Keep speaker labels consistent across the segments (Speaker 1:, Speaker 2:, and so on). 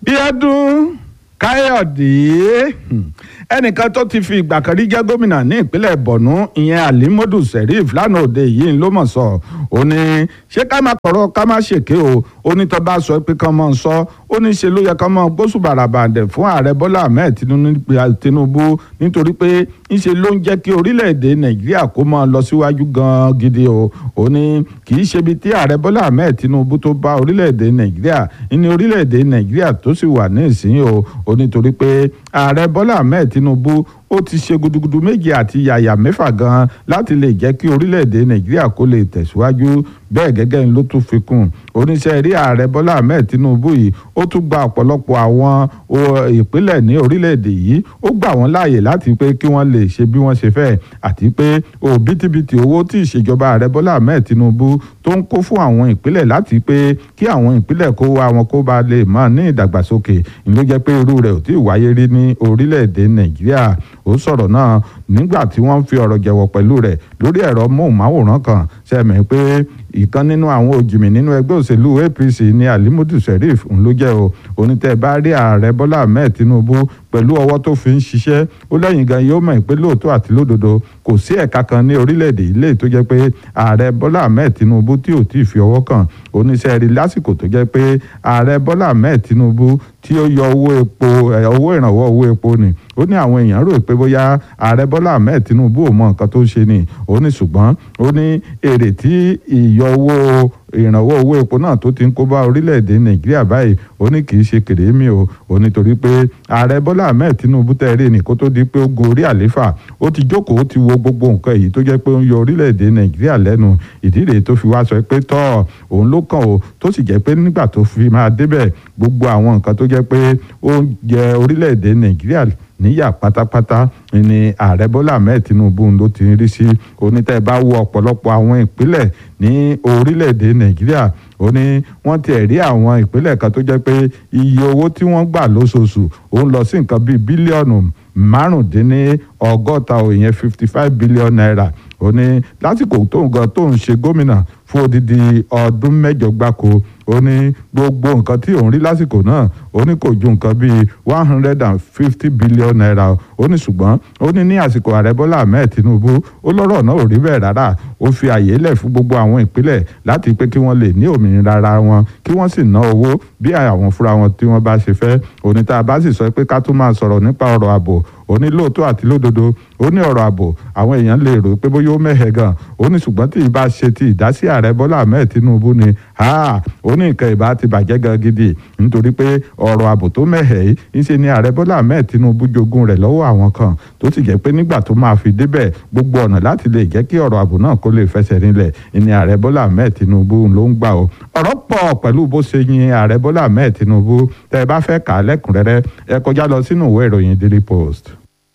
Speaker 1: bíọ́dún káyọ̀dé ẹnìkan tó ti fi ìgbà kan rí jẹ́ gómìnà ní ìpínlẹ̀ borno ìyẹn alimodu sheriff lánàá òde yìí ló mọ̀ sọ ó ní ṣé ká má kọ̀rọ̀ ká má ṣèké o ó ní tó bá sọ pé kán mọ̀ ń sọ ó ní ṣe ló yẹ kán mọ̀ gbósùbàrà bàǹdẹ̀ fún ààrẹ bọ́lá ahmed tinubu nítorí pé ńṣe ló ń jẹ́ kí orílẹ̀-èdè nàìjíríà kó máa lọ síwájú gan gidi o ó ní kì í ṣe ibi tí ààrẹ bọ́lá ahmed tinubu tó bá orílẹ̀-èdè nàìjíríà ní orílẹ̀-èdè nàìjíríà tó sì wà ní ìsín o ó nítorí pé ààrẹ bọ́lá ahmed tinubu ó ti ṣe gudugudu méje àti yàyà mẹ́fà gan láti lè jẹ́ kí orílẹ̀-èdè nàìjíríà kó lè tẹ̀síwájú bẹ́ẹ̀ gẹ́gẹ́ ló tún fi kún oníṣẹ́ rí ààrẹ bọ́lá ahmed tinubu yìí ó tún gba ọ̀pọ̀lọpọ̀ àwọn ìpínlẹ̀ ní orílẹ̀-èdè yìí ó gbà wọ́n láàyè láti pé kí wọ́n lè ṣe bí wọ́n ṣe fẹ́ àti pé òbítíbitì owó tí ìṣèjọba ààrẹ bọ́lá ahmed tinubu tó ń kó fún àwọn ìpínlẹ̀ láti pé kí àwọn ìpínlẹ̀ kó wá wọn kó ba lè máa ní ìdàgbàsókè ló jẹ́ pé irú rẹ̀ ò tí ì wáyé rí ní orílẹ̀-èdè nàìjíríà ó sọ̀rọ̀ náà nígbà tí wọ́n fi ọ̀rọ̀ jẹ̀wọ̀ pẹ̀lú rẹ̀ lórí ẹ̀rọ móhùnmáwòrán kan sẹ́mi pé ìkan nínú àwọn òjìmì nínú ẹgbẹ́ òṣèlú apc ní alimudu sheriff ń ló jẹ́ o onítẹ̀ bá rí ààrẹ bọ́lá ahmed tinubu pẹ̀lú ọwọ́ tó fi ń ṣiṣẹ́ ó lẹ́yìn gan yóò mọ̀ pé lóòótọ́ àti lódodo kò sí ẹ̀ka kan ní orílẹ̀-èdè ilé tó jẹ́ pé ààrẹ bọ́lá ahmed tinubu tí ò tí ì fi ọwọ́ kàn oníṣẹ́ rí lásìkò tó jẹ́ pé ààrẹ bọ́lá ahmed tinubu tí ó yọ owó epo owó ìrànwọ́ owó epo ni ó ní àwọn èèyàn rò pé bóyá ààrẹ bọ́lá ahmed tinubu ò mọ nǹkan tó ń ṣe ni ó ní ṣùgbọ́n ó ní èrè tí ìyọ owó ìrànwọ́ owó epo náà tó ti ń kó bá orílẹ̀-èdè nàìjíríà báyìí ó ní kì í ṣe kèrémì o ó nítorí pé ààrẹ bọ́lá ahmed tinubu tẹ̀rí ní kó tó di pé ó gun orí àléfà ó ti jókòó ó ti wo gbogbo nǹkan èyí tó jẹ́ pé ó ń yọ orílẹ̀-èdè nàìjíríà lẹ́nu ìdí rèé tó fi wá sọ pé tọ́ òun ló kàn ó tó sì jẹ́ pé nígbà tó fi máa débẹ̀ gbogbo àwọn nǹkan tó jẹ́ pé ó ń jẹ orílẹ̀-èdè nàìjíríà níyà pátápátá ni ààrẹ bọ́lá ahmed tinubu ló ti ń rí sí onítẹ̀ bá wo ọ̀pọ̀lọpọ̀ àwọn ìpínlẹ̀ ní orílẹ̀-èdè nàìjíríà ó ní wọ́n tiẹ̀ rí àwọn ìpínlẹ̀ kan tó jẹ́ pé iye owó tí wọ́n gbà lóṣooṣù ó ń lọ sí nǹkan bíi bílíọ̀nù márùndínní ọgọ́ta òyìn fifty five billion naira ó ní lásìkò tó ń gan tó ń ṣe gómìnà fún odidi ọdún mẹ́jọ gbáko ó ní gbogbo nǹkan tí òun rí lásìkò náà ó ní kò ju nǹkan bíi one hundred and fifty billion naira ó ní ṣùgbọ́n ó ní ní àsìkò ààrẹ bọ́lá ahmed tinubu ó lọ́rọ̀ náà ò rí bẹ́ẹ̀ rárá ó fi àyè lẹ̀ fún gbogbo àwọn ìpínlẹ̀ láti pé kí wọ́n lè ní òmìnira ara wọn kí wọ́n sì ná owó bí àwọn fúnra wọn tí wọ́n bá ṣe fẹ́ òní tá a bá sì sọ pé ká tún máa sọ̀rọ̀ nípa ọ̀rọ̀ ààbò ó ní lóòótọ́ àti lódodo ó ní ọ̀rọ̀ ààbò àwọn èèyàn lè rò pé bóyá ó mẹ́hẹ̀ gan ó ní ṣùgbọ́n tí ìbá ṣe ti ìdásí ààrẹ bọ́lá ahmed tinubu ni ó ní nǹkan ìbá ti bàjẹ́ gan gidi nítorí pé ọ̀rọ̀ ààbò tó mẹ́hẹ̀ yìí ńṣe ni ààrẹ bọ́lá ahmed tinubu jogún rẹ̀ lọ́wọ́ àwọn kan tó sì jẹ́ pé nígbà tó máa fi débẹ̀ gbogbo ọ̀nà láti lè jẹ́ kí ọ̀rọ̀ ààbò náà kó lè fẹsẹ̀ rinlẹ̀ ni ààrẹ bọ́lá ahmed tinubu ló ń gbà ó ọ̀rọ̀ pọ̀ pẹ̀lú bó ṣe yin ààrẹ bọ́lá ahmed tinubu tẹ́ ẹ bá fẹ́ kà á lẹ́kùnrẹ́rẹ́ ẹ kọjá lọ sínú ìwé ìròyìn daily post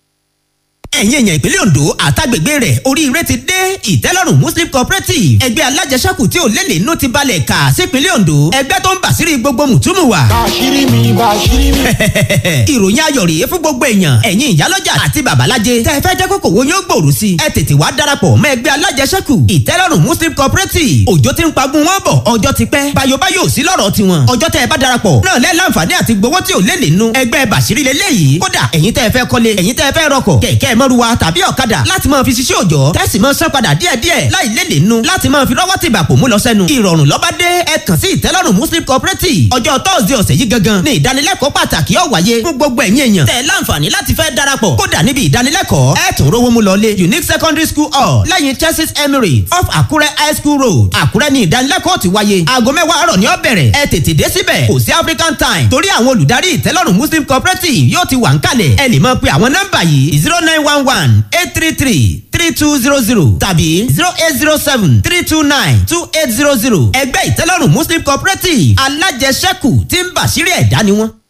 Speaker 2: ẹ̀yin èèyàn ìpínlẹ̀ Ondo àtàgbègbè rẹ̀ oríire ti dé ìtẹ́lọ́rùn Muslim Cooperative ẹgbẹ́ alájẹsẹ́kù tí ò lélẹ̀ inú ti balẹ̀ kà sípínlẹ̀ Ondo ẹgbẹ́ tó ń bàṣírí gbogbo mùtúmù wa.
Speaker 3: bàṣírí mi bàṣírí mi.
Speaker 2: ìròyìn ayọ̀ rèé fún gbogbo èèyàn ẹ̀yin ìyálọ́jà àti babalájẹ tẹ́ ẹ fẹ́ jẹ́ kókò wo yóò gbòòrò sí ẹ tètè wá darapọ̀ mọ́ ẹgbẹ́ alájẹsẹ́kù ìtẹ́lọ́rùn Muslim Cooperative òjò ti ń pagun wọn bọ̀ ọjọ́ ti pẹ́ bayobayo sí lọ́rọ̀ tiwọn ọjọ́ tẹ́ ẹ bá darapọ̀ náà lẹ́ láǹfààní àti gbowó tí ò lélẹ̀ inú ẹgbẹ́ bàṣírí lélẹ́yìí kódà ẹ̀yin tẹ́ ẹ fẹ́ kọ́lé ẹ̀yin tẹ́ ẹ fẹ́ rọkọ̀ kẹ̀kẹ́ mọ́ruwa tàbí ọ̀kadà láti máa fi ṣiṣẹ́ òjọ́ tẹ́sí máa san padà díẹ̀díẹ̀ láì lélè nu láti máa fi rọ́wọ́ tìgbà pò mú lọ sẹ́nu. ìrọ̀rùn lọ́ba dé ẹ kàn sí ìtẹ́lọ́rùn muslim cooperative ọjọ́ tọ́sídẹ̀ẹ́ ọ̀sẹ̀ yìí gangan ní ìdánilẹ́kọ̀ọ́ pàtàkì ó wáyé fún gbogbo ẹ̀yin èèyàn tẹ̀ láǹfààní láti fẹ́ darapọ̀ kódà níbi ìdánilẹ́kọ̀ọ́ ẹ tún rówó mú lọlé unique secondary school hall lẹ́yìn chelsea emirates off àkúrẹ́ high school road àkúrẹ́ ní ìdánilẹ́kọ̀ọ́ ti wáyé aago mẹ́wàá àárọ̀ ni ó bẹ̀rẹ̀ ẹ tètè dé síbẹ̀ kò sí african time torí àwọn olùdarí ìtẹ́lọ́rùn muslim cooperative yóò ti wà ń kalẹ̀ ẹ lè máa pe àwọn nọ́mbà yìí zero nine one one eight three three three two zero zero tàbí zero eight zero seven three two nine two eight zero zero ẹgbẹ́ ìtẹ́lọ́rùn muslim cooperative alájẹsẹ́kù tí ń bàṣírí ẹ̀dá ni wọ́n.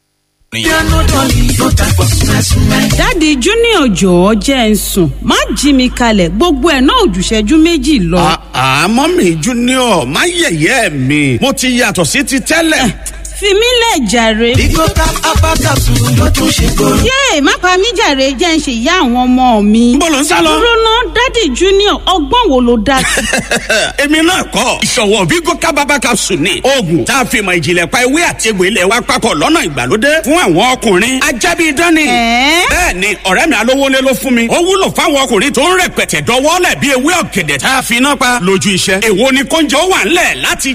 Speaker 4: dáàdi junior jọ̀ọ́ jẹ́ ń sùn má jí mi kalẹ̀ gbogbo ẹ̀ náà ò jù ìṣẹ́jú méjì lọ.
Speaker 5: àmọ́ mi junior má yẹ̀yẹ́ mi mo ti yàtọ̀ sí ti tẹ́lẹ̀.
Speaker 4: fi mí lẹ̀ jàre.
Speaker 3: Bigo cap apá capsule ló tún ṣe kóró.
Speaker 4: yéè má pa mí jàre jẹ́ ń ṣe ìyá àwọn ọmọ mi.
Speaker 5: Níbo ló ń sá lọ?
Speaker 4: dúró ná dádì junior ọgbọ́n wo ló dá sí.
Speaker 5: èmi náà kọ́ ìṣọ̀wọ́ Bigo kábàbà capsule ni oògùn tá a fi mọ ìjìnlẹ̀ pa ewé àti egbò ilẹ̀ wa papọ̀ lọ́nà ìgbàlódé fún àwọn ọkùnrin ajábí dání.
Speaker 4: Ẹ̀ẹ́?
Speaker 5: bẹ́ẹ̀ ni ọ̀rẹ́ mi alówólé ló fún mi ó wúlò fáwọn ọkùnrin tó ń rẹpẹtẹ dọwọ́lẹ̀ bí ewé ọ̀gẹ̀dẹ̀ tá a fi iná pa lójú iṣẹ́ èwo ni kóúnjẹ ó wà ńlẹ̀ láti